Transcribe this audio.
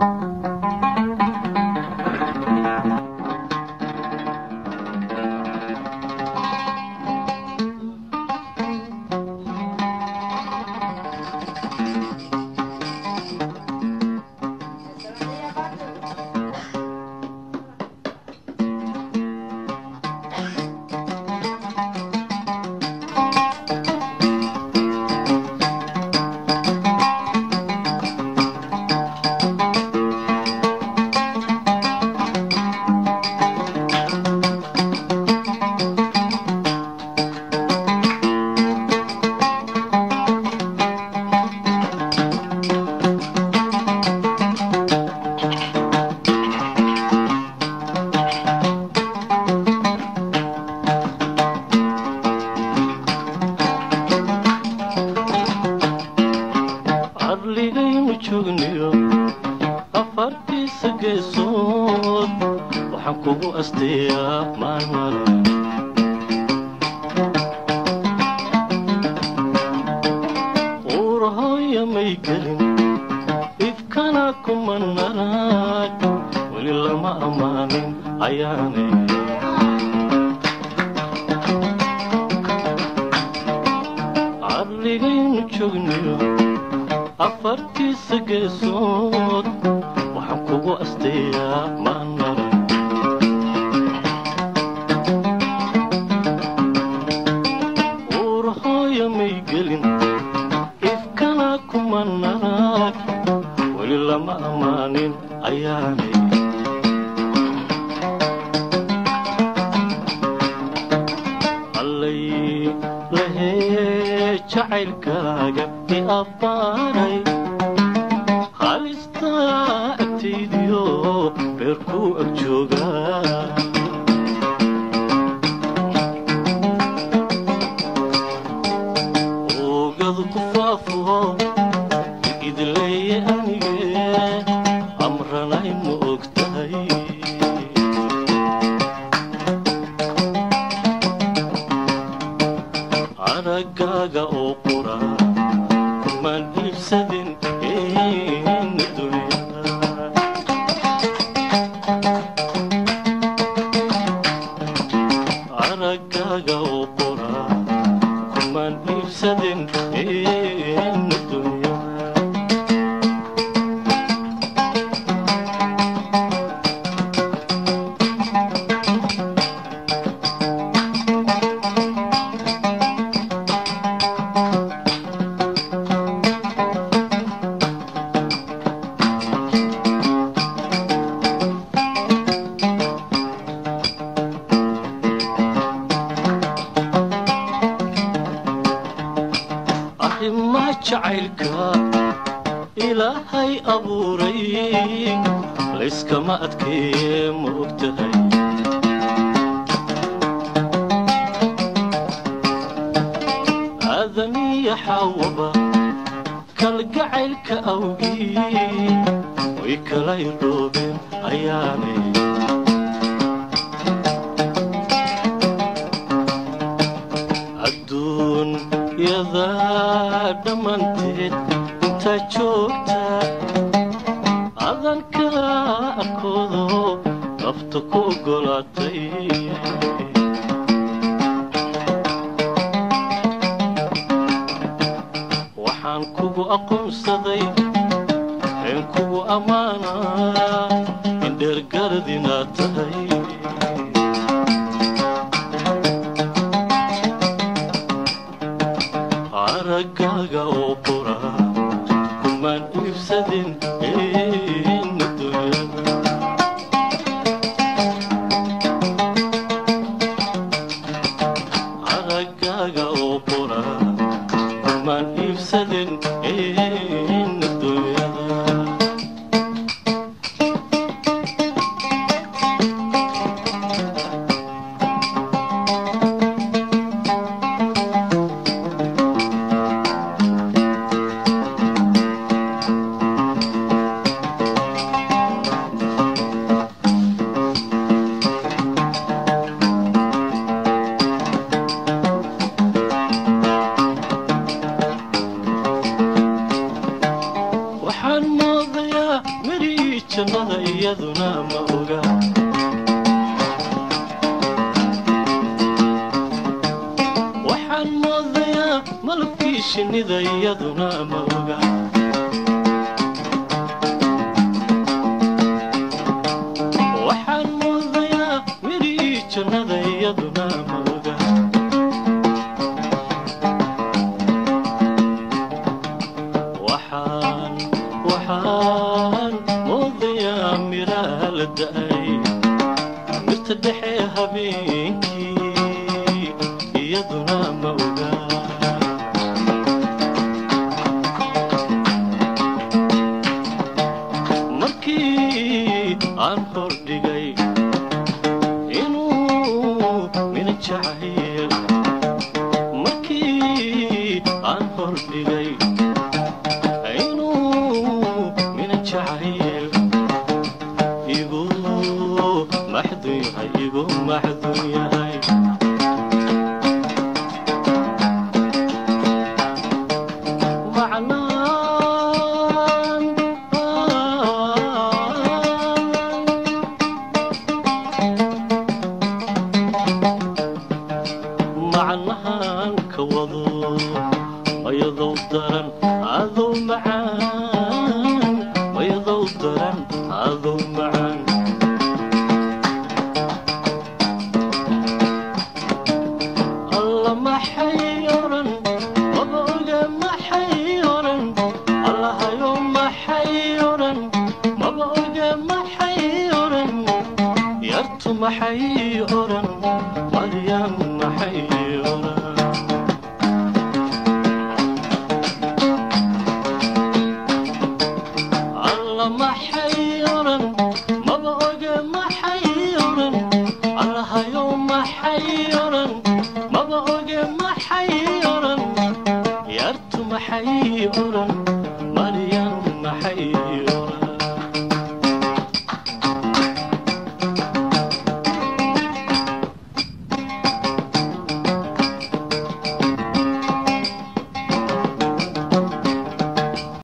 cadligaynu joogniyo afartiisa geesood waxaan kugu asteeyaa maalmale uurahooya may gelin ifkana kuma naraag weli lama ammaanin ayaanay cadligaynu joogniyo afartiisa geesood waxaan kugu asteeyaa maalmale uurahooya may gelin ifkana kuma naraag weli lama ammaanin ayaanay allay lahee jacaylkaaga i abbaaray halistaa agtaydiyo beerkuu ag joogaa oogadu ku faafo idleeye anige amranay ma og tahay aragaaga oo qura kumaan iibsadin ina dunyada aragaaga oo qura kumaan iibsadin ina dunyada arrimaa jacaylka ilaahay abuuray layskama adkeeye ma og tahay aadamiya xaawaba kalgacaylka awgii way kala irdhoobeen ayaanay adduunyada dhammanteed intaa joogta adanka arkoodo nafta ku oggolaatay waxaan kugu aqoonsaday een kugu ammaanaa in dheergarad inaad tahay aragaaga oo qura kumaan iibsadin ina dunyada aragaaga oo qura kumaan iibsadin ina dunyada midhii jannada iyaduna ma oga waxaan moodayaa malabkii shinnida iyaduna ma oga waxaan moodayaa midhii jannada iyaduna ma oga waxaan waxaan moodayaa miraa la da'ay mirta dhexe habeenkii iyaduna ma oga markii aan hordhigay inuu mina jacayl markii aan hordhigay inuu mina jacayl igu maxdun yahay igu maxdun yahay macnaan macnahan ka wado mayadow daran adow macaan mayadow daran adow macaan alla maxay oran maba oga maxay oran allahayo maxay oran maba oga maxay oran yartu maxay oran maryam maxay oran alla maxay oran maba oga maxay oran allahayo maxay oran maba oga maxay oran yartu maxay oran